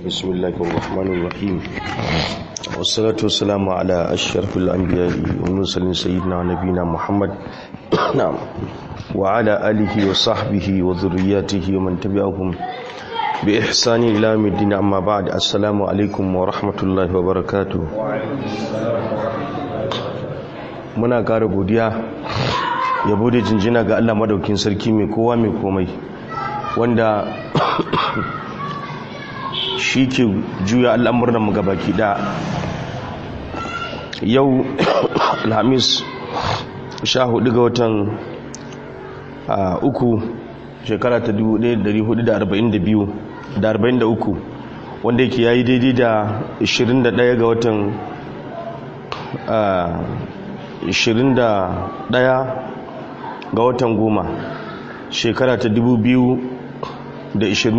بسم الله الرحمن الرحيم والصلاة والسلام على أشرف الأنبياء والمرسلين سيدنا نبينا محمد نعم وعلى آله وصحبه وذرياته ومن تبعهم بإحسان إلى يوم الدين أما بعد السلام عليكم ورحمة الله وبركاته muna ƙara godiya yabo da jinjina ga Allah madaukin sarki mai kowa mai komai wanda shi ke juya al'amuran mu gabaki da yau alhamis sha hudu ga watan uku shekara ta 1442 da 43 wanda yake yayi daidai da 21 ga watan 21 ga watan goma shekara ta 2021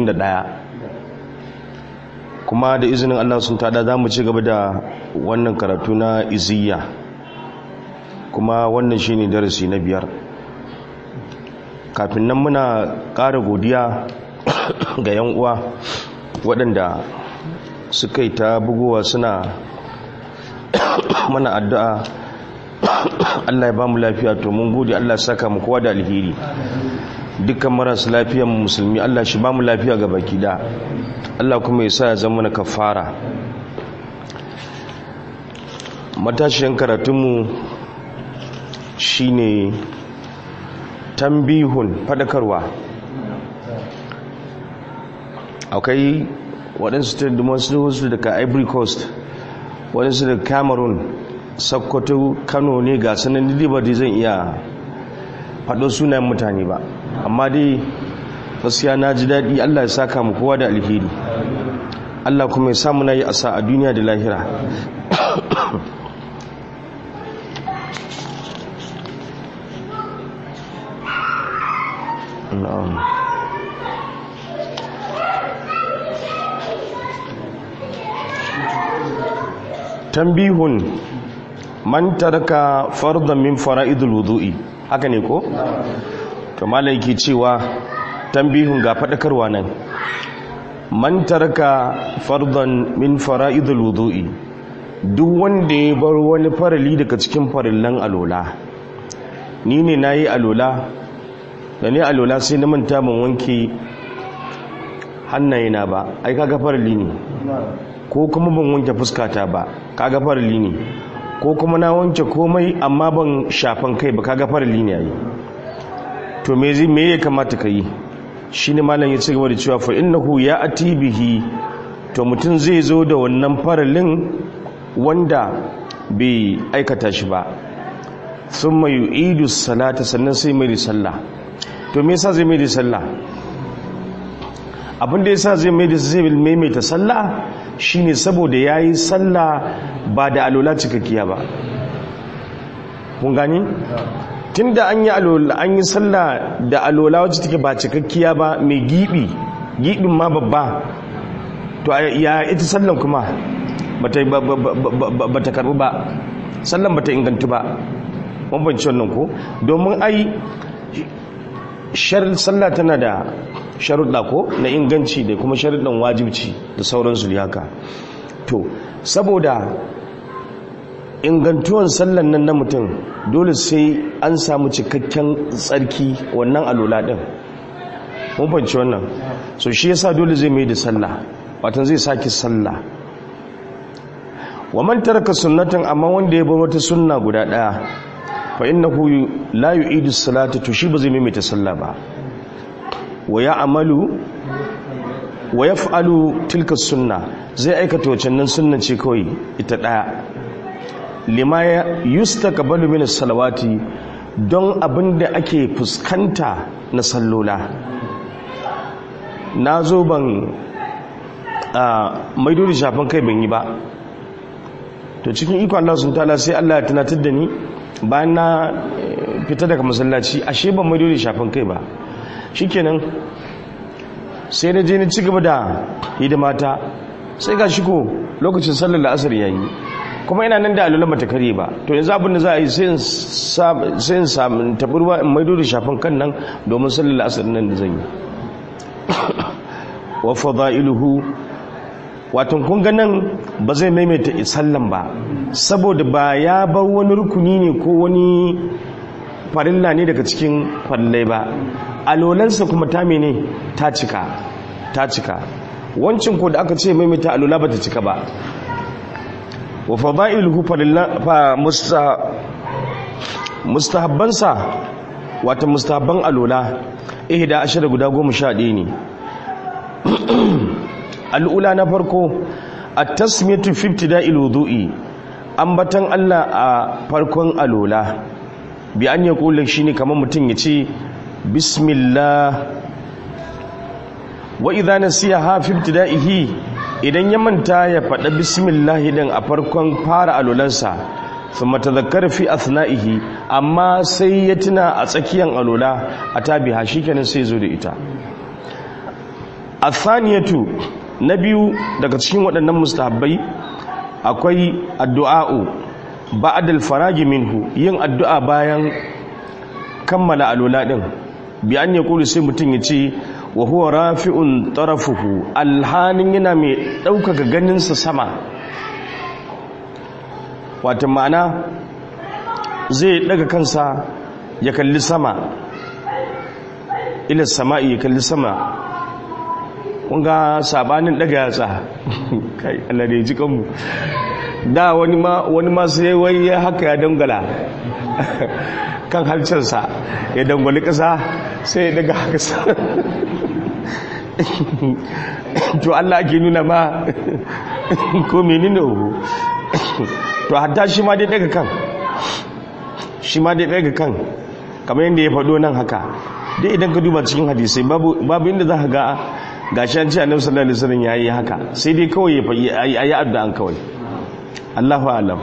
kuma da izinin Allah sun tada za mu ci gaba da wannan karatu na iziyya kuma wannan shi ne darasi na biyar kafin nan muna ƙara godiya ga yan uwa waɗanda suka yi ta bugowa suna mana addu'a Allah ya ba mu lafiya to mun gode Allah saka mu kowa da alheri dukkan marasu lafiyan musulmi Allah shi ba mu lafiya ga baki da Allah kuma ya sa ya zama na kafara matashiyan karatunmu shine tambihun fadakarwa akwai waɗansu ta wasu daga ivory coast waɗansu daga cameroon sakkwato kano ne ga sanan ba dai zan iya faɗo sunayen mutane ba amma dai gaskiya na ji daɗi allah ya saka mu kowa da alheri allah kuma ya samu na yi asa a duniya da lahira tambihun man taraka fardan min fara'idul wudu'i haka ne ko to malai ke cewa tambihun ga fadakarwa nan man taraka fardan min fara'idul wudu'i duk wanda ya bar wani farali daga cikin farillan alola ni ne nayi alola da ne alola sai na manta ban wanke hannayena ba ai kaga farali ne ko kuma ban wanke fuskata ba kaga farali ne ko kuma na wanke komai amma ban shafan kai ba kaga farali ne yayi to me zai me ya kamata kai shine malam ya ci gaba da cewa fa innahu ya ati bihi to mutum zai zo da wannan faralin wanda bai aikata shi ba thumma yu'idu salata sannan sai mai sallah to me yasa zai mai da sallah abin da yasa zai mai da zai maimaita sallah shine saboda yayi sallah ba da alola cikakkiya ba kun gani tunda an yi alola an yi sallah da alola wacce take ba cikakkiya ba mai gibi gibin ma babba to ya ita sallan kuma bata bata karbu ba sallan bata ingantu ba mun bance wannan ko domin ai sharar sallah tana da sharuɗa ko na inganci da kuma sharuɗan wajibci da sauransu da haka to saboda ingantuwan sallan nan na mutum dole sai an samu cikakken tsarki wannan alola ɗin mun fahimci wannan so shi yasa dole zai mai da sallah watan zai sake sallah wa man taraka sunnatan amma wanda ya bar wata sunna guda ɗaya fa innahu la yu'idu salata to shi ba zai maimaita sallah ba wa ya'malu wa yaf'alu tilka sunna zai aikata wacannan sunna ce kawai ita daya lima yustaqbalu min salawati don abinda ake fuskanta na sallola na zo ban a maido da shafin kai ban yi ba to cikin iko Allah sun tala sai Allah ya tunatar da ni bayan na fita daga masallaci ashe ban mai dole shafin kai ba shikenan sai na je ni ci gaba da hidimata sai ga shiko lokacin sallar la'asar yayi kuma ina nan da alulan bata kare ba to yanzu abin da za a yi sai in samu taburwa in maido da shafin kan nan domin sallar la'asar nan da zan yi wa fada'iluhu wato kun ga nan ba zai maimaita sallan ba saboda ba ya bar wani rukuni ne ko wani farilla ne daga cikin farillai ba alolansa kuma ta mene ta cika ta cika wancin ko da aka ce maimaita alola ba ta cika ba wa fada'iluhu fa mustahabbansa wata mustahabban alola ihda ashara guda goma sha ɗaya ne al'ula na farko a tasmiyatu fifty da iludu'i ambatan Allah a farkon alola bi an ya kula shi ne kamar mutum ya ce bismillah wa idha nasiya ha fifty da'ihi idan ya manta ya faɗa bismillah din a farkon fara alolansa sun matazakar fi asna'ihi amma sai ya tuna a tsakiyar alola a tabiha shi kenan sai zo da ita athaniyatu na biyu daga cikin waɗannan mustahabbai akwai addu'a'u ba'dal faragi minhu yin addu'a bayan kammala alola din bi an yaqulu sai mutum ya ce wa huwa rafi'un tarafuhu alhanin yana mai ɗaukaka ganinsa sama wata ma'ana zai daga kansa ya kalli sama ila sama'i ya kalli sama kunga sabanin daga yatsa kai Allah da ya ji kanmu da wani ma wani ma sai wai ya haka ya dangala kan halcinsa ya dangwali ƙasa sai ya daga haka sa to Allah ake nuna ma ko menene to hatta shi ma dai daga kan shi ma dai daga kan kamar yadda ya faɗo nan haka dai idan ka duba cikin hadisai babu inda za ka ga gashi an ce annabi sallallahu alaihi wasallam yayi haka sai dai kawai ya faɗi ayi addu'an kawai Allahu a'lam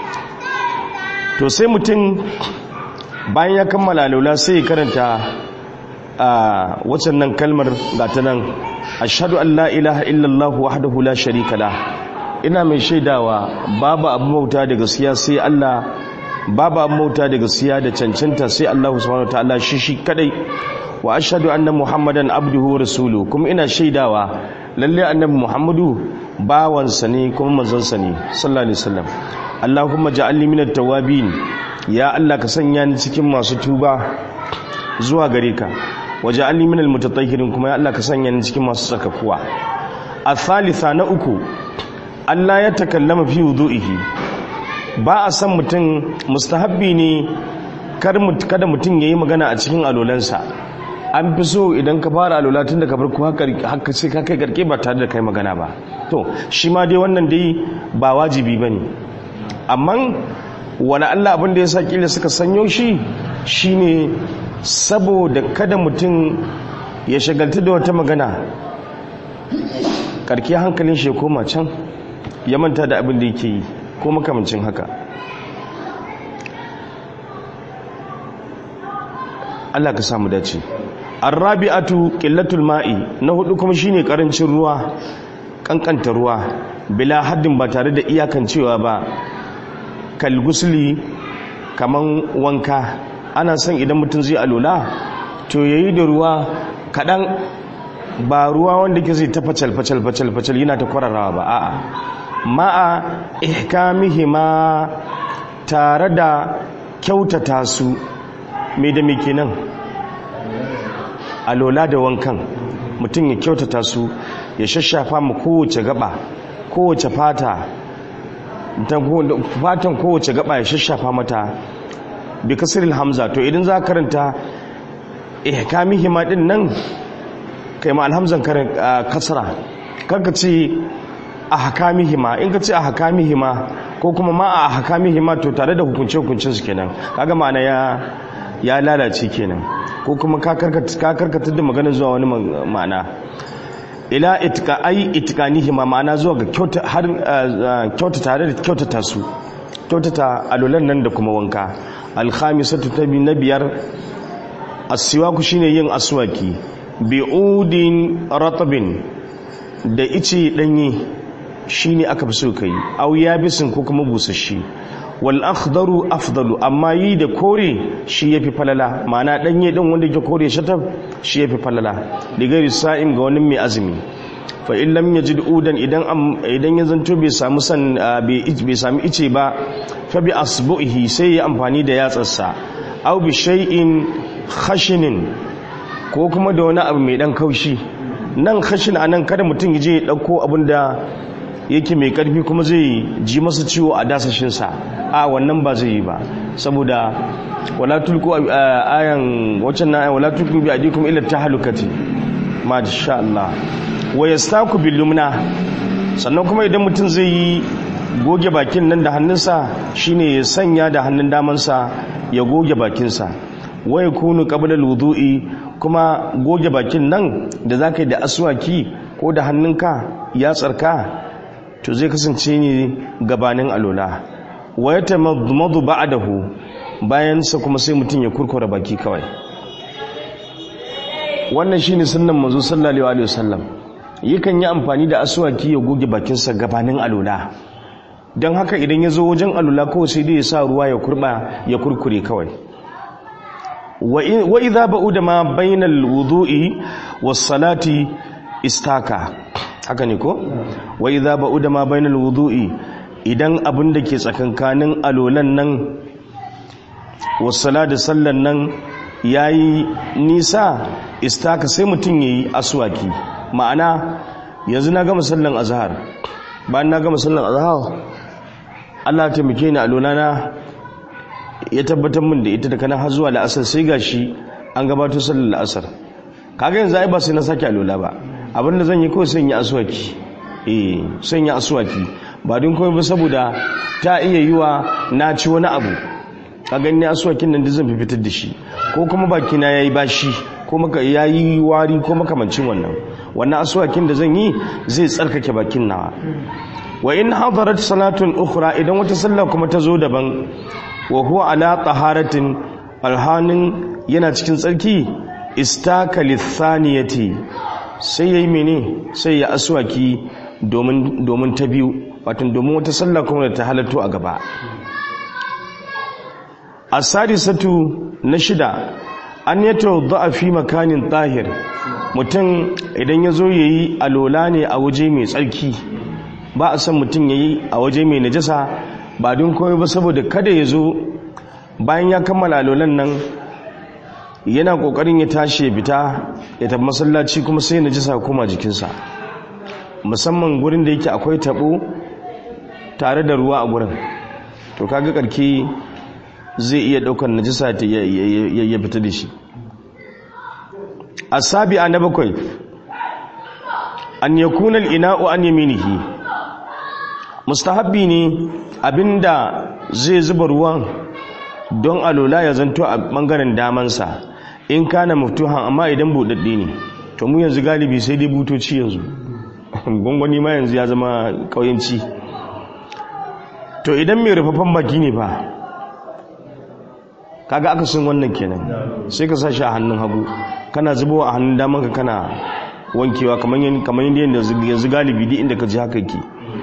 to sai mutum bayan ya kammala laula sai ya karanta a wacan nan kalmar gata nan ashhadu an la ilaha illallah wahdahu la sharika la ina mai shaidawa babu abu bauta da gaskiya sai Allah babu abu bauta da gaskiya da cancanta sai Allah subhanahu wataala shi shi kadai wa ashhadu anna muhammadan abduhu wa rasuluhu kuma ina shaidawa lalle annabi muhammadu bawansa ne kuma manzonsa ne sallallahu alaihi wasallam allahumma ja'alni minat tawabin ya Allah ka sanya ni cikin masu tuba zuwa gare ka waje an limin almutatahhirin kuma ya Allah ka sanya ni cikin masu tsakakuwa a thalitha na uku Allah ya takallama fi wudu'ihi ba a san mutum mustahabbi ne kada mutum yayi magana a cikin alolansa an fi so idan ka fara alola tun da ka farko haka sai ka kai garke ba tare da kai magana ba to shi ma dai wannan dai ba wajibi bane amma wani Allah abin da ya sa kila suka sanyo shi shine saboda kada mutum ya shagalta da wata magana karki hankalin shi koma can ya manta da abin da yake yi ko makamancin haka Allah ka samu dace arrabi'atu qillatul ma'i na hudu kuma shine karancin ruwa kankanta ruwa bila haddin ba tare da iyakancewa ba kalgusli kaman wanka ana son idan mutum zai alola to yayi da ruwa kadan ba ruwa wanda ke zai ta facal facal facal facal yana ta kwararawa ba a'a ma'a ihkamihima tare da kyautata su me da me kenan alola da wankan mutum ya kyautata su ya shashafa mu kowace gaba kowace fata fatan kowace gaba ya shashafa mata bi kasiril hamza to idan za karanta ihkamihima din nan kai ma alhamzan kasra kanka ce ahkamihima in ka ce ahkamihima ko kuma ma a ahkamihima to tare da hukunce hukuncin su kenan kaga ma'ana ya ya lalace kenan ko kuma ka karkatar da maganar zuwa wani ma'ana ila itika ai itikanihima ma'ana zuwa ga kyauta har kyauta tare da kyautata su kyautata alulan nan da kuma wanka alkhamisatu tabi na biyar asiwaku shine yin aswaki bi'udin ratabin da ice danye shine aka fi so kai aw yabisin ko kuma busashi wal akhdaru afdalu amma yi da kore shi yafi falala ma'ana danye din wanda yake kore shatab shi yafi falala digari sa'im ga wani mai azumi fa in lam yajid udan idan idan ya zanto bai samu san bai sami ice ba fa bi asbuhi sai ya amfani da yatsarsa aw bi shay'in khashinin ko kuma da wani abu mai dan kaushi nan khashin anan kada mutum ya je ya dauko abinda yake mai karfi kuma zai ji masa ciwo a dasashin sa a wannan ba zai yi ba saboda wala tulku ayan waccan na wala tulku bi adikum ila tahlukati ma sha Allah wa yastaku bil lumna sannan kuma idan mutum zai yi goge bakin nan da hannunsa shine ya sanya da hannun damansa ya goge bakinsa wa yakunu qabla al-wudu'i kuma goge bakin nan da zaka yi da aswaki ko da hannunka ya tsarka to zai kasance ne gabanin alola wa yatamadmadu ba'dahu bayan sa kuma sai mutum ya kurkura baki kawai wannan shine sunnan manzo sallallahu alaihi wasallam yakan yi amfani da aswaki ya goge bakinsa gabanin alula don haka idan ya zo wajen alula kawai sai dai ya sa ruwa ya kurba ya kurkure kawai wa idza ba'uda ma bainal wudu'i was salati istaka haka ne ko wa idza ba'uda ma bainal wudu'i idan abin da ke tsakankanin alolan nan was salati sallan nan yayi nisa istaka sai mutum yayi aswaki ma'ana yanzu na gama sallan azhar bayan na gama sallan azhar Allah ta taimake ni a lonana ya tabbatar min da ita da kana har zuwa la'asar sai gashi an gabatar sallar la'asar kaga yanzu ai ba sai na sake alola ba abinda zan yi kawai sai yi aswaki eh sai yi aswaki ba don komai ba saboda ta iya yiwa na ci wani abu ka gani aswakin nan da zan fitar da shi ko kuma baki na yayi bashi ko maka yayi wari ko makamancin wannan wannan aswakin da zan yi zai tsarkake bakin nawa wa in hadarat salatun ukhra idan wata sallah kuma ta zo daban wa huwa ala taharatin alhanin yana cikin tsarki istaka lithaniyati sai yayi mene sai ya aswaki domin domin ta biyu wato domin wata sallah kuma da ta halatto a gaba asadisatu na shida an yato fi makanin tahir mutum idan ya zo ya yi alola ne a waje mai tsarki ba a san mutum ya yi a waje mai najasa ba don kawai ba saboda kada ya zo bayan ya kammala alolan nan yana kokarin ya tashi ya fita ya tafi masallaci kuma sai najasa koma jikinsa musamman gurin da yake akwai tabo tare da ruwa a gurin to kaga karki zai iya daukar najisa ya fita da shi asabi'a na bakwai an yakuna al-ina'u an yaminihi mustahabbi ne abinda zai zuba ruwan don alola ya zanto a bangaren damansa in kana maftuhan amma idan budadde ne to mu yanzu galibi sai dai butoci yanzu gwangwani ma yanzu ya zama kauyanci to idan mai rufaffen baki ne ba kaga aka sun wannan kenan sai ka sa shi a hannun hagu kana zubowa a hannun daman ka kana wankewa kamar yadda yanzu galibi duk inda ka ji haka ke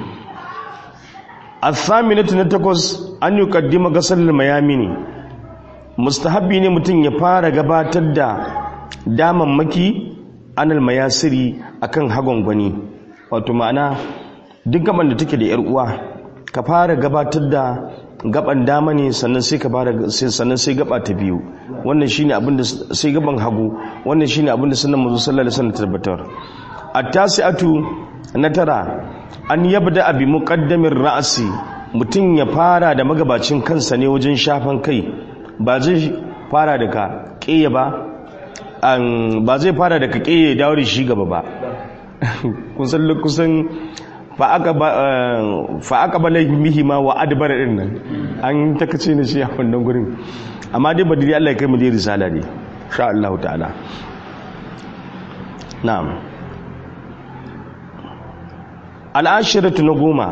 athaminatu na takwas an yi kaddima gasar mayamini mustahabbi ne mutum ya fara gabatar da damammaki anal mayasiri akan hagon gwani wato ma'ana duk gaban da take da yar uwa ka fara gabatar da gaban dama ne sannan sai ka fara sannan sai gaba ta biyu wannan shine abin da sai gaban hagu wannan shine abin da sunan manzo sallallahu alaihi wasallam tabbatar at-tasi'atu na tara an yabda bi muqaddamin ra'si mutum ya fara da magabacin kansa ne wajen shafan kai ba zai fara da ka ƙiye ba ba zai fara da ka ƙiye dawo da shi gaba ba kusan kusan fa aka ba mihi ma wa adabar ɗin nan an takace ne shi a wannan gurin amma dai ba dai Allah ya kai mu dai risala ne sha Allah ta'ala na'am al'ashiratu na goma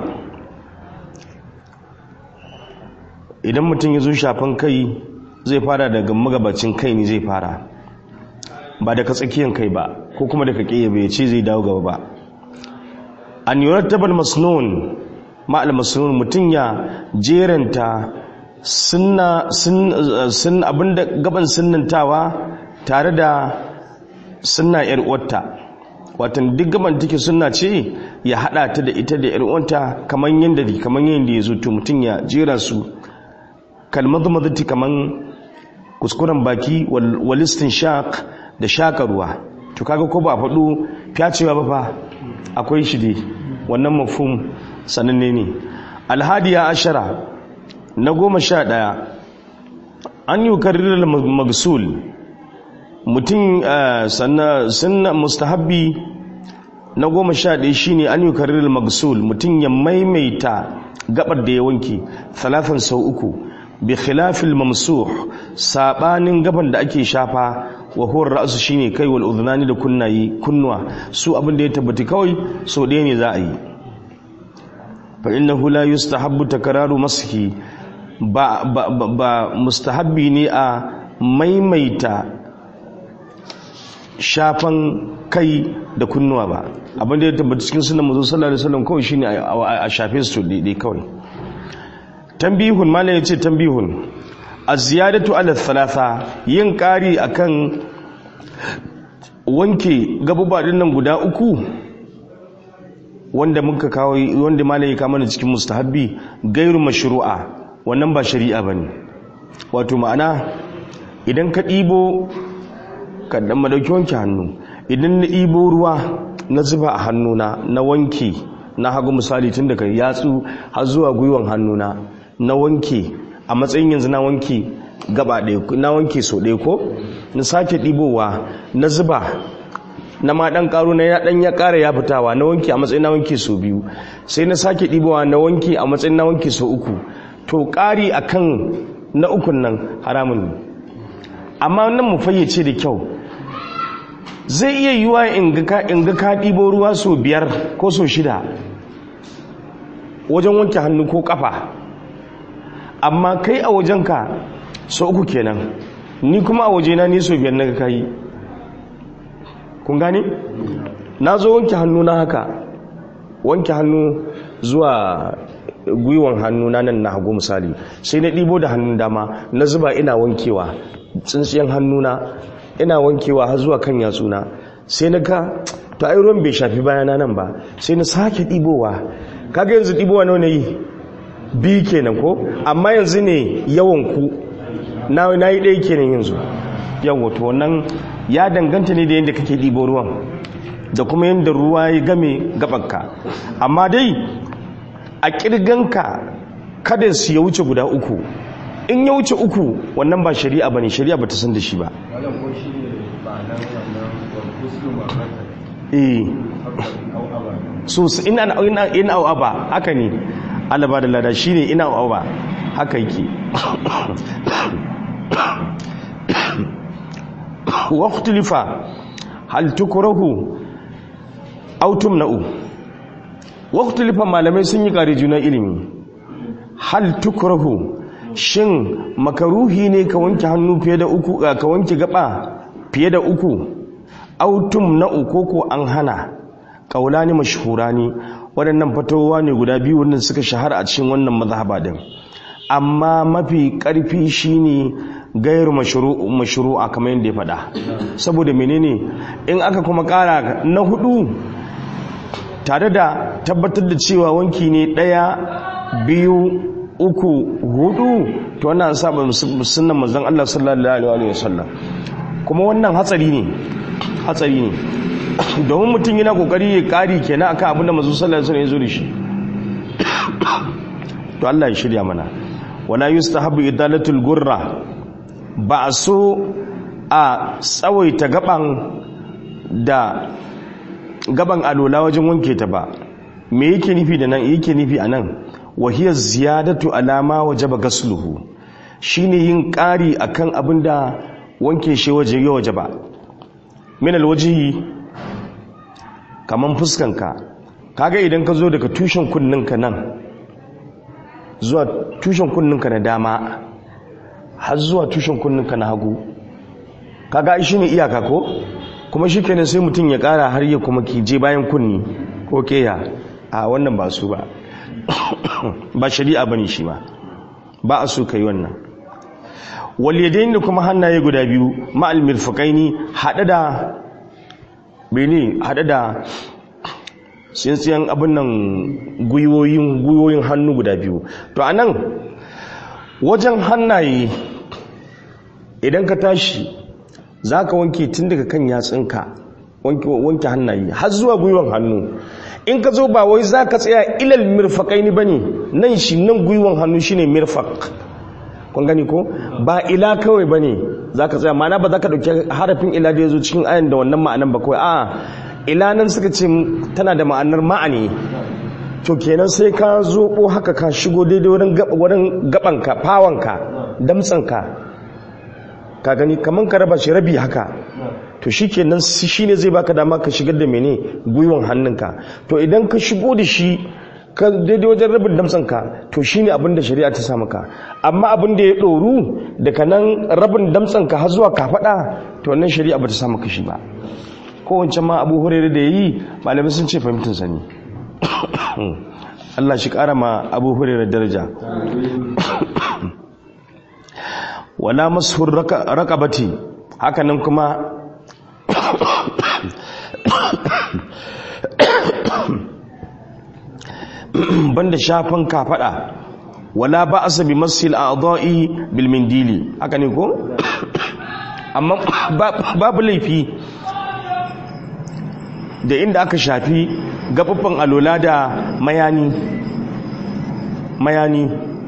idan mutum ya zo shafan kai zai fara daga magabacin kai ne zai fara ba daga tsakiyan kai ba ko kuma daga ƙiye bai ce zai dawo gaba ba an yurattabal masnun ma'al masnun mutum ya jeranta sunna sun abinda gaban sunnantawa tare da sunna yar uwarta watan duk gaban take sunna ce ya hada ta da ita da yar uwanta kaman yanda kaman yanda yazo to mutun ya jera su kalmadu madati kaman kuskuren baki wal istinshaq da shaka ruwa to kaga ko ba faɗo fyacewa ba fa akwai shi dai wannan mafhum sananne ne alhadiya ashara na goma sha ɗaya an yi karrirar magsul mutum sannan mustahabbi na goma sha ɗaya shi ne an yi karrirar magsul mutum ya maimaita gabar da ya wanke talafin sau uku bi khilafil mamsuh sabanin gaban da ake shafa wa huwa ra'su shine kai wal udhnani da kunnayi kunnuwa su abin da ya tabbata kawai so ɗaya ne za a yi fa innahu la yustahabbu takraru maski ba ba ba mustahabbi ne a maimaita shafan kai da kunnuwa ba abin da ya tabbata cikin sunan manzo sallallahu alaihi wasallam kawai shine a shafe su dai kawai tambihun malam yace tambihun az-ziyadatu ala thalatha yin kari akan wanke gabuba nan guda uku wanda muka kawo wanda malam ya kama cikin mustahabbi gairu mashru'a wannan ba shari'a bane wato ma'ana idan ka ɗibo ka dan madauki wanke hannu idan na ɗibo ruwa na zuba a hannuna na wanke na hagu misali tun daga yatsu har zuwa gwiwan hannuna na wanke a matsayin yanzu na wanke gaba ɗaya na wanke so ɗaya ko na sake ɗibowa na zuba na ma ɗan ƙaro na ɗan ya ƙara ya fitawa na wanke a matsayin na wanke so biyu sai na sake ɗibowa na wanke a matsayin na wanke so uku to ƙari a kan na ukun nan haramun ne amma nan mu fayyace da kyau zai iya yiwa in ga ka ɗibo ruwa so biyar ko so shida wajen wanke hannu ko ƙafa amma kai a wajenka so uku kenan ni kuma a wajena ni so biyar na ga kayi kun gane na zo wanke hannu na haka wanke hannu zuwa gwiwan hannu na nan na hagu misali sai na ɗibo da hannun dama na zuba ina wankewa tsintsiyan hannuna ina wankewa har zuwa kan yatsuna sai na ka to ai ruwan bai shafi bayana nan ba sai na sake ɗibowa kaga yanzu ɗibowa nawa yi biyu kenan ko amma yanzu ne yawan ku na yi ɗaya kenan yanzu yawa to wannan ya danganta ne da yadda kake ɗibo ruwan da kuma yadda ruwa ya game gabanka amma dai a ƙirganka kada su ya wuce guda uku in ya wuce uku wannan ba shari'a ba ne shari'a ba ta san da shi ba eh so ina ina ba haka ne alaba da lada shine ina ba haka yake waqtilifa hal tukrahu aw tumna'u waqtilifa malamai sun yi kare juna ilimi hal tukrahu shin makaruhi ne ka wanke hannu fiye da uku ka wanke gaba fiye da uku autum na uku ko an hana kaulani mashhurani waɗannan fatowa ne guda biyu wannan suka shahara a cikin wannan mazhaba din amma mafi ƙarfi shine gairu mashru'a kamar yadda ya faɗa saboda menene in aka kuma ƙara na hudu tare da tabbatar da cewa wanki ne ɗaya biyu uku hudu to wannan saba sunan manzon Allah sallallahu alaihi wasallam kuma wannan hatsari ne hatsari ne domin mutum yana kokari ya kari kenan akan abin da manzon sallallahu alaihi wasallam ya zo da shi to Allah ya shirya mana wala yustahabu idalatul gurra ba a so a tsawaita gaban da gaban alola wajen wanke ta ba me yake nufi da nan yake nufi a nan wahiyar ziyadatu alama wajaba gasluhu shine yin ƙari akan abin da wanke shi waje ya waje ba min alwajihi kaman fuskanka kaga idan ka zo daga tushen kunninka nan zuwa tushen kunninka na dama har zuwa tushen kunninka na hagu kaga shi ne iyaka ko kuma shi kenan sai mutum ya ƙara har ya kuma ki je bayan kunni ko keya a wannan ba su ba ba shari'a bane shi ba ba a so kai wannan waliyadain da kuma hannaye guda biyu ma'al mirfaqaini hada da bene haɗe da tsintsiyan abin nan gwiwoyin gwiwoyin hannu guda biyu to a nan wajen hannaye idan ka tashi za ka wanke tun daga kan yatsinka wanke hannaye har zuwa gwiwon hannu in ka zo ba wai za ka tsaya ilal mirfaƙai ni ba ne nan shi nan gwiwon hannu shi ne mirfaƙ kun gani ko ba ila kawai ba ne za ka tsaya mana ba za ka ɗauki harafin ila da ya zo cikin ayan da wannan ma'anan ba kawai a ila nan suka ce tana da ma'anar ma'ani to kenan sai ka zoɓo haka ka shigo daidai wurin gabanka fawanka damtsanka ka gani kamar ka raba shi rabi haka to shi kenan shi ne zai baka dama ka shigar da mene gwiwan hannunka to idan ka shigo da shi ka daidai wajen rabin damtsanka to shi ne abin da shari'a ta samu ka amma abin da ya ɗoru daga nan rabin damtsanka har zuwa kafaɗa to wannan shari'a ba ta samu ka shi ba kowace ma abu hurairu da ya yi malamai sun ce fahimtar sani Allah shi ƙara ma abu hurairu daraja wala mashur rakabati hakanan kuma banda shafin kafada wala ba asa bi masil a'dha'i bil mindili haka ne ko amma babu laifi da inda aka shafi gababbin alola da mayani mayani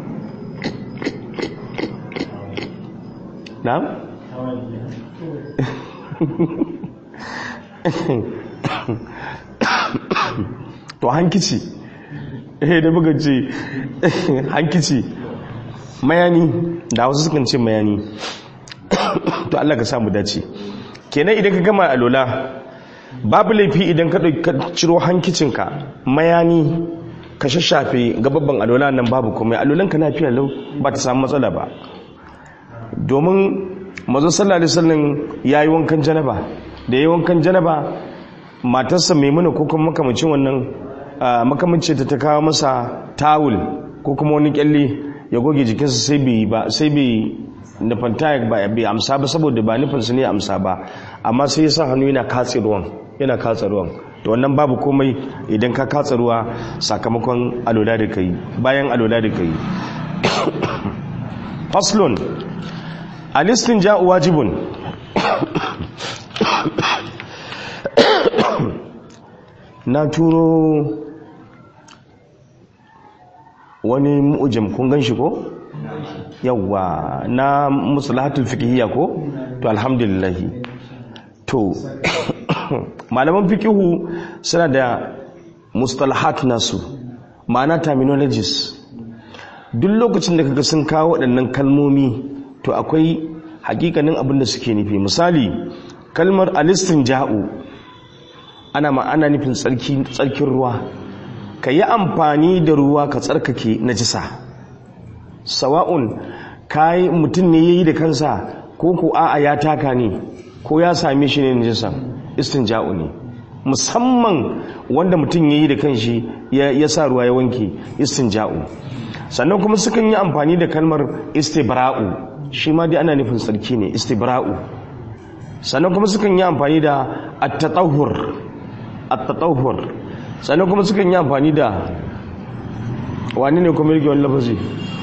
na? to hankici eh da buga ce hankici mayani da wasu sukan ce mayani to Allah ka samu dace kenan idan ka gama alola babu laifi idan ka ciro hankicinka mayani ka shashafe gababban alola nan babu komai alolanka na fiye lau ba ta samu matsala ba domin mazo sallallahu alaihi wasallam yayi wankan janaba da yayi wankan janaba matarsa maimuna ko kuma makamacin wannan makamacin ta ta kawo masa tawul ko kuma wani kyalle ya goge jikinsa sai bai ba sai bai nufanta ba bai amsa ba saboda ba nufinsa ne amsa ba amma sai ya sa hannu yana katse ruwan yana katse ruwan to wannan babu komai idan ka katse ruwa sakamakon alola da kai bayan alola da kai faslun alistin ja'u wajibun na turo wani mu'ujim kun gan shi ko? yawwa na musulahatul fikihiyya ko? to alhamdulillah to malaman fikihu suna da mustalahat nasu ma'ana terminologies duk lokacin da kaga sun kawo waɗannan kalmomi to akwai hakikanin abin da suke nufi misali kalmar alistin ja'u ana ma'ana nufin tsarkin ruwa ka yi amfani da ruwa ka tsarkake najisa sawa'un kai mutum ne yayi da kansa ko ko a'a ya taka ne ko ya same shi ne najisa istinja'u ne musamman wanda mutum yayi da kanshi ya sa ruwa ya wanke istinja'u sannan kuma sukan yi amfani da kalmar istibra'u shi ma dai ana nufin tsarki ne istibra'u sannan kuma sukan yi amfani da at-tatahhur at-tatahhur sannan kuma sukan yi amfani da wani ne kuma yake wani lafazi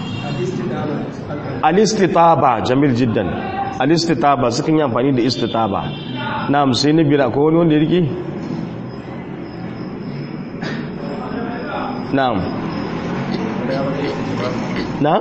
al-istitaba jamil jiddan al-istitaba sukan yi amfani da istitaba na'am sai na bira ko wani wanda ya rike na'am na?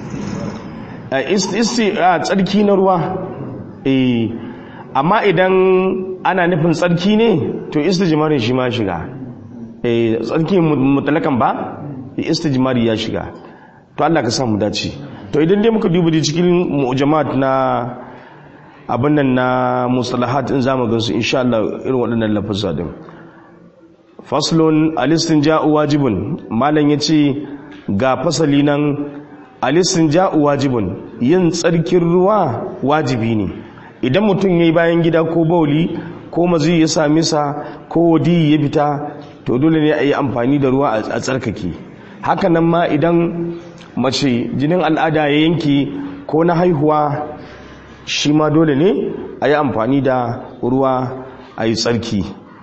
isti a tsarki na ruwa eh amma idan ana nufin tsarki ne to istijmarin shi ma shiga eh tsarki mutalakan ba istijmari ya shiga to Allah ka samu dace to idan dai muka duba cikin mu'jamat na abin nan na mustalahat in zamu gansu insha Allah irin waɗannan lafazza din faslun al-istinja'u wajibun malan yace ga fasali nan alisin ja'u wajibun yin tsarkin ruwa wajibi ne idan mutum ya yi bayan gida ko bauli ko mazi ya sami sa ko wadi ya fita to dole ne a yi amfani da ruwa a tsarkake hakanan ma idan mace jinin al'ada ya yanki ko na haihuwa shi ma dole ne a yi amfani da ruwa a yi tsarki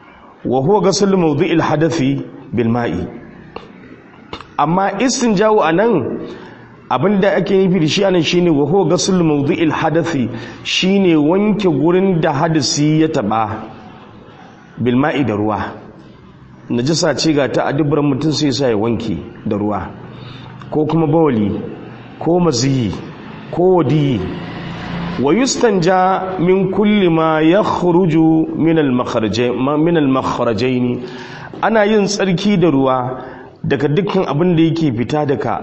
wa huwa ghasl mawdi'il hadathi bil ma'i amma istinja'u anan abinda ake nufi da shi anan shine wa huwa ghasl mawdi'il hadathi shine wanke gurin da hadisi ya taba bil ma'i da ruwa najasa ce ga ta adubran mutum sai sa ya wanke da ruwa ko kuma bawali ko maziyi ko wadiyi wa yustanja min kulli ma yakhruju min al-makhrajayn ana yin tsarki da ruwa daga dukkan abin da yake fita daga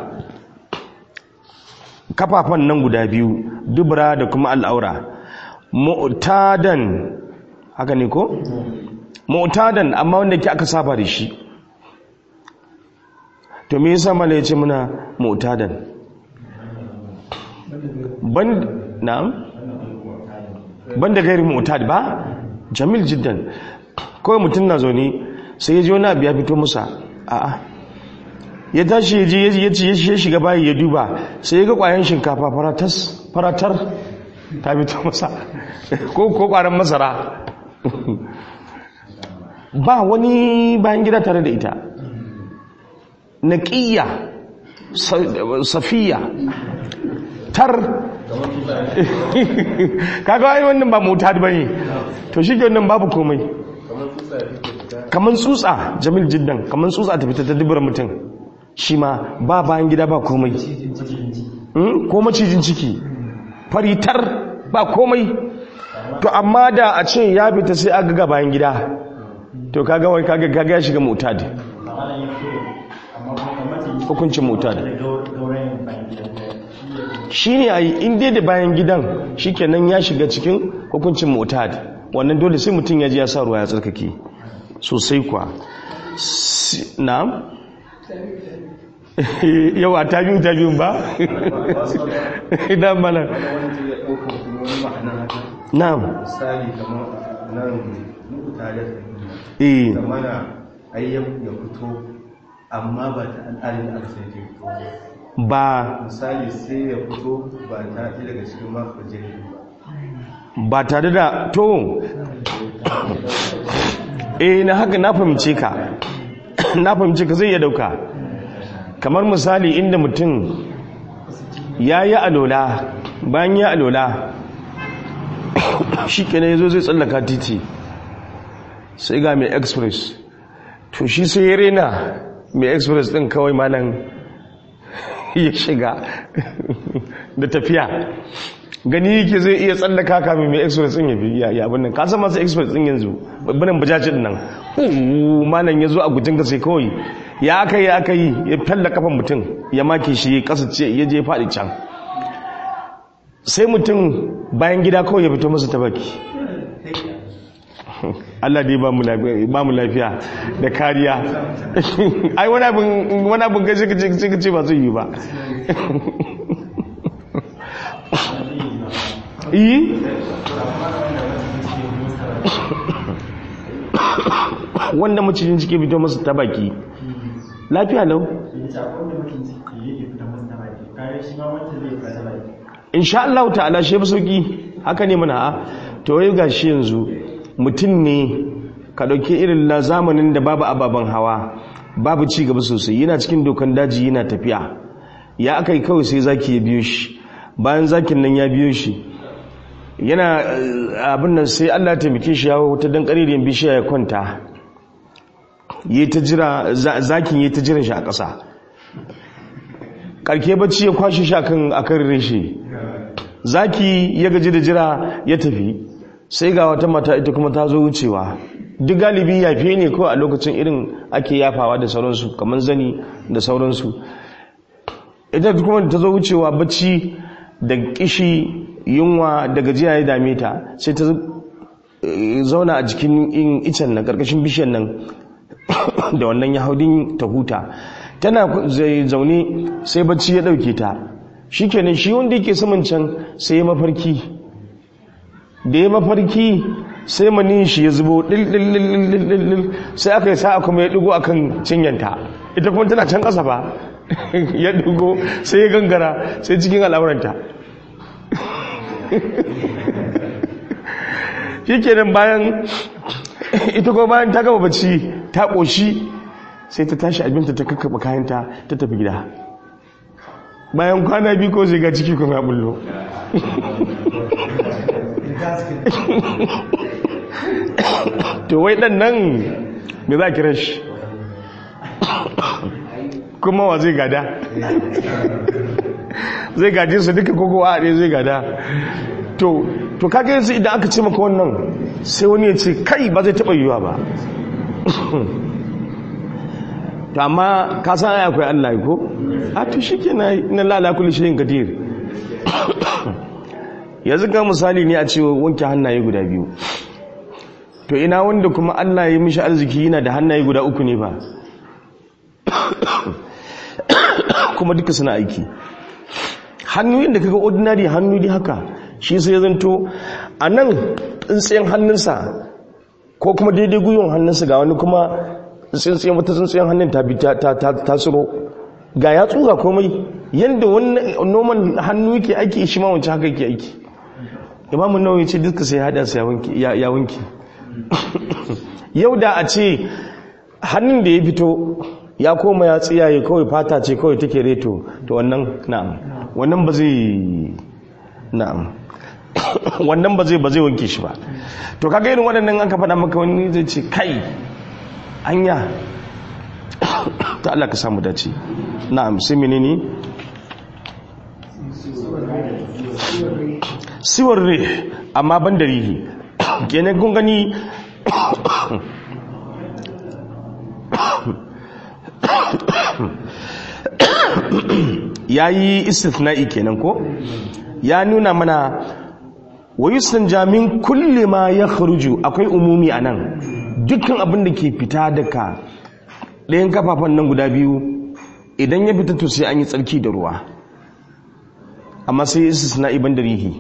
kafafan nan guda biyu dubra da kuma al'aura mu'tadan haka ne ko mu'tadan amma wanda ke aka saba da shi to me yasa mala yace muna mu'tadan ban na'am ban da gairi mu'tad ba jamil jiddan kawai mutum na zaune sai ya ji wani abu ya fito musa a'a ya tashi ya je ya ci ya shiga bayi ya duba sai ya ga kwayan shinkafa faratar ta fito masa ko ko kwaran masara ba wani bayan gida tare da ita naƙiyya safiya tar kaga ai wannan ba mota ba ne to shi ke wannan babu komai kamar tsutsa jamil jiddan kamar tsutsa ta fita ta dubura mutum shi ma ba bayan gida ba komai ko macijin ciki faritar ba komai to amma da a ce ya fita sai aga ga bayan gida to kaga wai kaga kaga ya shiga mutad hukuncin mutad shine ai in dai da bayan gidan shikenan ya shiga cikin hukuncin mutad wannan dole sai mutum ya ji ya sa ruwa ya tsarkake sosai kwa na'am yau a tabi'u tabi'un ba idan mana na'am misali kamar nan muku tare eh da mana ayyan ya fito amma ba ta al'adun da aka sai ke fito ba. ba misali sai ya fito ba ta ɗaya daga cikin makon jini ba ba tare da to eh na haka na fahimce ka na fahimce ka zai iya dauka kamar misali inda mutum ya yi alola bayan ya alola shi kenan ya zo zai tsallaka titi sai ga mai express to shi sai ya rena mai express din kawai malam ya shiga da tafiya gani yake zai iya tsallaka kamin mai express din ya bi ya ya abin nan kasan masu express din yanzu babbanin bajajin nan uh, malam ya zo a gujin ka sai kawai ya aka yi aka yi ya falla kafan mutum ya make shi ya kasa ce ya je faɗi can sai mutum bayan gida kawai ya fito masa ta baki Allah dai ba mu lafiya ba mu lafiya da kariya ai wani abin wani abin gashi kace kace kace ba zai yi ba yi wanda macijin ciki fito masa ta baki lafiya lau insha Allah ta'ala shi ba sauki haka ne mana a to wai gashi yanzu mutum ne ka dauke irin na zamanin da babu ababen hawa babu ci gaba sosai yana cikin dokan daji yana tafiya ya aka yi kawai sai zaki ya biyo shi bayan zakin nan ya biyo shi yana abin nan sai Allah taimake shi yawo ta dan karirin bishiya ya kwanta yi ta jira zakin yi ta jiran shi a ƙasa karke bacci ya kwashe shi akan akan reshe zaki ya gaji da jira ya tafi sai ga wata mata ita kuma ta zo wucewa duk galibi yafe ne ko a lokacin irin ake yafawa da sauransu kamar zani da sauransu ita kuma ta zo wucewa bacci da kishi yunwa da gajiya ya dame ta sai ta zauna a jikin icen nan karkashin bishiyar nan da wannan yahaudin ta huta tana zaune sai bacci ya dauke ta shikenan shi wanda yake saman can sai ya mafarki da ya mafarki sai manin shi ya zubo dil sai aka yi sa'a kuma ya dugo akan cinyanta ita kuma tana can kasa ba ya dugo sai ya gangara sai cikin al'auranta shi kenan bayan ita kuma bayan ta gaba bacci ta ƙoshi sai ta tashi abinta ta kakkaɓa kayanta ta tafi gida bayan kwana biyu ko zai ga ciki kuma ya bullo to wai ɗan nan me za ki rashi kuma wa zai gada zai gaje su duka koko a ɗaya zai gada to to kaga yanzu idan aka ce maka wannan sai wani ya ce kai ba zai taɓa yiwuwa ba to amma ka san ai akwai Allah ko a to shike na na lala kulli shay'in qadir yanzu ga misali ne a ce wanke hannaye guda biyu to ina wanda kuma Allah ya mishi arziki yana da hannaye guda uku ne ba kuma duka suna aiki hannu yadda kaga ordinary hannu dai haka shi sai zanto a nan tsintsiyan hannunsa ko kuma daidai gwiwon hannunsa ga wani kuma tsintsiyan wata tsintsiyan hannun ta bi ta tsiro ga ya tsuga komai yadda wannan noman hannu yake aiki shi ma wancan haka yake aiki imamu nawawi ce duka sai hada su ya wanki yau da a ce hannun da ya fito ya koma ya tsiyaye kawai fata ce kawai take reto to wannan na'am wannan ba zai na'am wannan ba zai ba zai wanke shi ba to kaga irin waɗannan an ka faɗa maka wani zai ce kai anya ta Allah ka samu dace na'am sai menene siwar re amma ban da rihi kenan kun gani ya yi istithna'i kenan ko ya nuna mana wa yustanja min kulli ma yakhruju akwai umumi anan dukkan abin da ke fita daga ɗayan kafafan nan guda biyu idan ya fita to sai an yi tsarki da ruwa amma sai istisna'i ban da rihi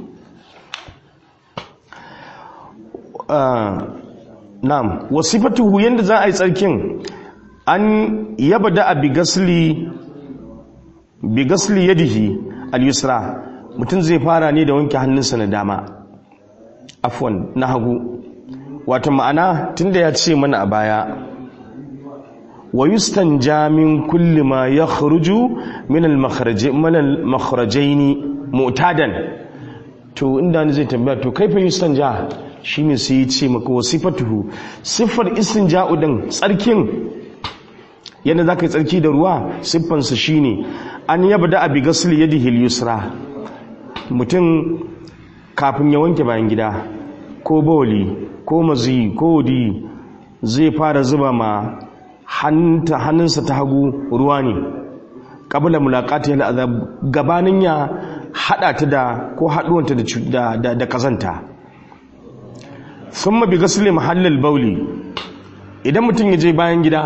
na'am wasifatuhu yanda za a yi tsarkin an yabda a bigasli bigasli yadihi al-yusra mutum zai fara ne da wanke hannunsa na dama afwan na hagu wata ma'ana tunda ya ce mana a baya wa yustanja min kulli ma yakhruju min al-makhrajaini mu'tadan to inda ni zai tambaya to kaifa yustanja shine sai ya ce maka wasifatuhu siffar istinja'u din tsarkin yadda zaka yi tsarki da ruwa siffansa shine an yabda abi ghasli yadihi al-yusra mutum kafin ya wanke bayan gida ko bawli ko mazi ko wadi zai fara zuba ma hannunsa ta hagu ruwa ne kabla mulaqati al-azab gabanin ya hada ta da ko haduwanta da da da kazanta thumma bi ghasli mahallil bawli idan mutum ya je bayan gida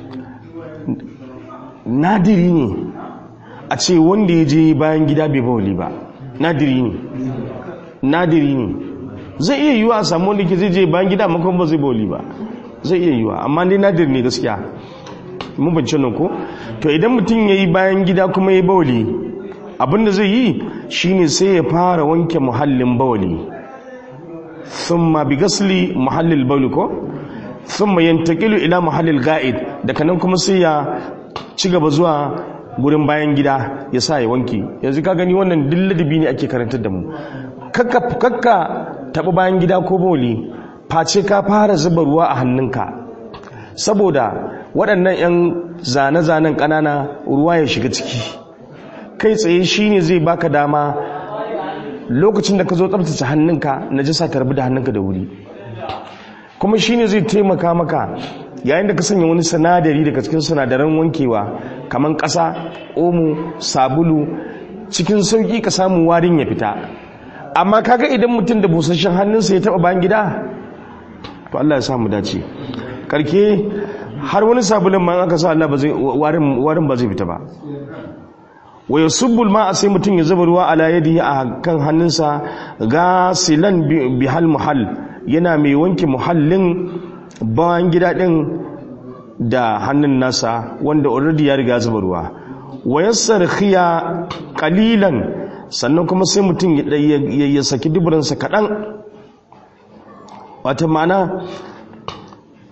nadiri ne a ce wanda ya je bayan gida bai bawli ba nadiri ne nadiri ne zai iya yiwa a samu wanda ke zai je bayan gida makon ba zai bawli ba zai iya yiwa amma dai nadiri ne gaskiya mun bance nan ko to idan mutum ya yi bayan gida kuma ya bawli abinda zai yi shine sai ya fara wanke muhallin bawli thumma bi gasli muhallil bawli ko thumma yantaqilu ila muhallil ga'id daga nan kuma sai ya ci gaba zuwa gurin bayan gida ya sa ya wanke yanzu ka gani wannan dilladabi ne ake karantar da mu kakka kakka taɓa bayan gida ko bawli face ka fara zuba ruwa a hannunka saboda waɗannan 'yan zane-zanen ƙanana ruwa ya shiga ciki kai tsaye shi ne zai baka dama lokacin da ka zo tsabtace hannunka na jisa ta rabu da hannunka da wuri kuma shi ne zai taimaka maka yayin da ka sanya wani sinadari daga cikin sinadaran wankewa kamar ƙasa omo sabulu cikin sauƙi ka samu warin ya fita amma kaga idan mutum da busasshen hannunsa ya taɓa bayan gida to Allah ya samu dace karke har wani sabulin ma aka sa Allah ba zai warin ba zai fita ba wa yasubbul ma sai mutum ya zuba ruwa ala yadihi a kan hannunsa gasilan bihal muhall yana mai wanke muhallin bayan gida din da hannun nasa wanda already ya riga zuba ruwa wa yassarkhiya qalilan sannan kuma sai mutum ya saki duburansa kaɗan wata ma'ana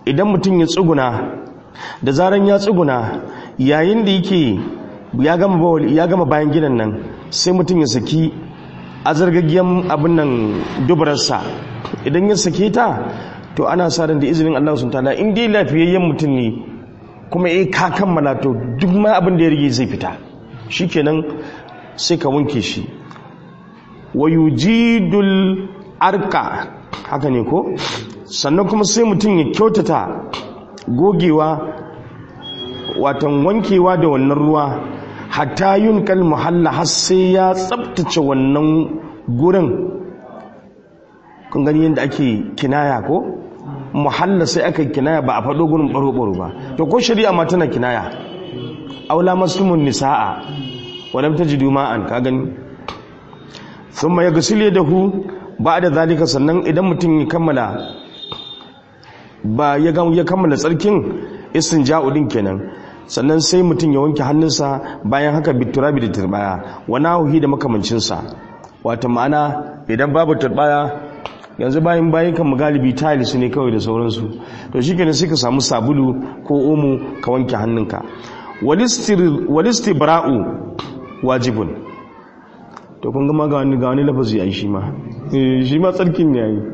idan mutum ya tsuguna da zaran ya tsuguna yayin da yake ya gama bawali ya gama bayan gidan nan sai mutum ya saki azargaggiyan abin nan dubararsa idan ya sake ta to ana sa ran da izinin Allah sun ta'ala in dai lafiyayyen mutum ne kuma eh ka kammala to duk ma abin da ya rige zai fita shikenan sai ka wanke shi wa yujidul arka haka ne ko sannan kuma sai mutum ya kyautata gogewa watan wankewa da wannan ruwa hatta yun kal muhalla har sai ya tsabtace wannan gurin kun gani yadda ake kinaya ko muhalla sai aka kinaya ba a faɗo gurin ɓaro-ɓaro ba to ko shari'a ma tana kinaya aula maslumun nisa'a wadam ta ji duma'an ka gani sun ya gasile da hu ba da zalika sannan idan mutum ya kammala ba ya kammala tsarkin isin ja'udin kenan sannan sai mutum ya wanke hannunsa bayan haka biturabi da turbaya wani hauhi da makamancinsa wata ma'ana idan babu turbaya yanzu bayan bayan kan galibi tiles ne kawai da sauransu to shi kenan sai ka samu sabulu ko omo ka wanke hannunka walistibra'u wajibun to kun gama ga wani ga wani lafazi a shi ma shi ma tsarkin ne yayi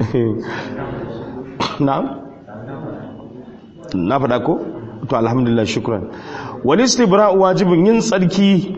na'am na faɗa ko to alhamdulillah shukran walistibra'u wajibun yin tsarki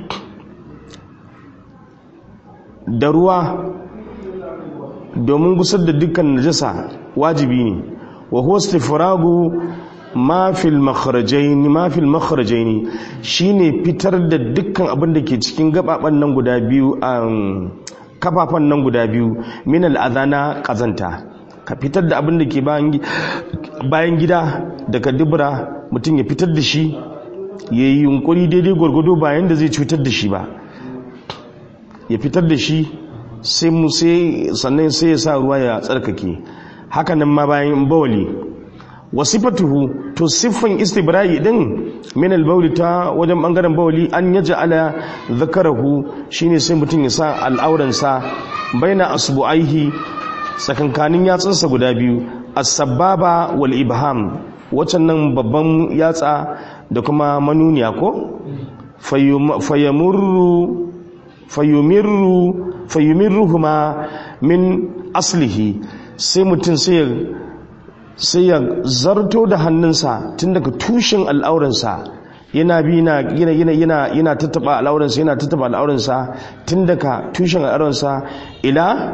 da ruwa domin gusar da dukkan najasa wajibi ne wa huwa istifragu ma fil makhrajaini ma fil makhrajaini shine fitar da dukkan abin da ke cikin gababan nan guda biyu kafafan nan guda biyu min al adana kazanta ka fitar da abin da ke bayan gida daga dubura mutum ya fitar da shi yayi yunkuri daidai gwargwado bayan da zai cutar da shi ba ya fitar da shi sai mu sai sannan sai ya sa ruwa ya tsarkake hakanan ma bayan bawali wasifatuhu to siffan istibra'i din min al ta wajen bangaren bawali an yaj'ala zakarahu shine sai mutum ya sa al'auransa baina asbu'aihi sakankanin yatsunsa guda biyu as-sababa wal ibham wacan nan babban yatsa da kuma manuniya ko fayamurru fayumirru fayumirruhuma min aslihi sai mutum sai ya zarto da hannunsa tun daga tushen al'auransa yana bi yana yana yana yana tattaba al'auransa yana tattaba al'auransa tun daga tushen al'auransa ila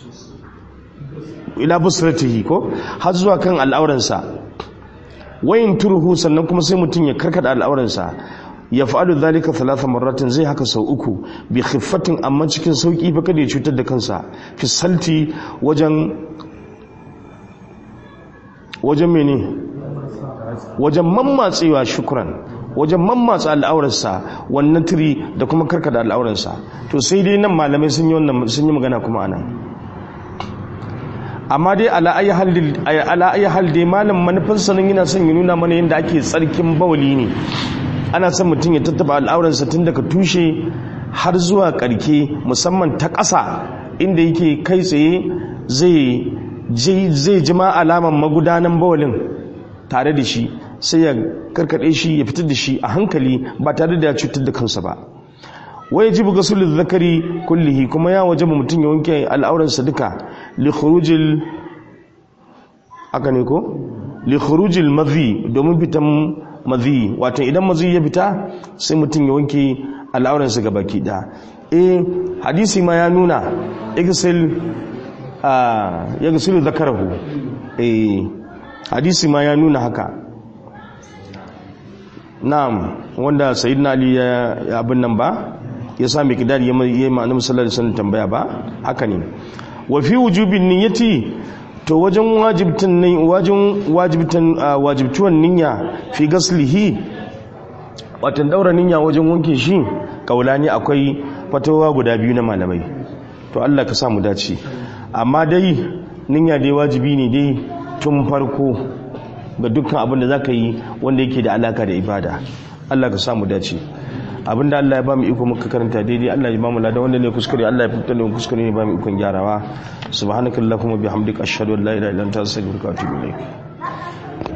ila busratihi ko har zuwa kan al'auransa wayin turhu sannan kuma sai mutum ya karkada al'auransa ya fa'alu zalika talata marratin zai haka sau uku bi khiffatin amma cikin sauki fa kada ya cutar da kansa fi salti wajen wajen mene wajen mammatsewa shukran wajen mammatsa al'aurarsa wannan tiri da kuma karkada al'aurarsa to sai dai nan malamai sun yi wannan sun yi magana kuma anan amma dai ala ayi hal dai malam manufarsa nan yana son ya nuna mana yadda ake tsarkin bawali ne ana son mutum ya tattaba al'auransa tun daga tushe har zuwa karke musamman ta ƙasa inda yake kai tsaye zai jima alaman magudanan bawalin tare da shi sai ya karkade shi ya fitar da shi a hankali ba tare da ya cutar da kansa ba wai ji buga sulul zakari kullihi kuma ya waje mutum ya wanke al'auransa duka li khurujil aka ne ko li khurujil madhi domin fitan madhi wato idan madhi ya fita sai mutum ya wanke al'auransa ga baki da eh hadisi ma ya nuna igsil ya gasilu zakarahu eh hadisi ma ya nuna haka na'am wanda sayyidina ali ya abin nan ba ya sa mai kidari ya yi ma'anin sallallahu alaihi wasallam tambaya ba haka ne wa fi wujubin niyyati to wajen wajibtan ne wajen wajibtan wajibtuwan niyya fi gaslihi watan daura niyya wajen wanke shi kaulani akwai fatawa guda biyu na malamai to Allah ka sa mu dace amma dai niyya dai wajibi ne dai tun farko ga dukkan abin da zaka yi wanda yake da alaka da ibada Allah ka sa mu dace abinda Allah ya ba mu iko muka karanta daidai Allah ya ba mu lada wanda ne kuskure Allah ya fitar da kuskure ne ba mu ikon gyarawa subhanakallahumma bihamdika ashhadu an la ilaha illa anta astaghfiruka wa atubu ilaik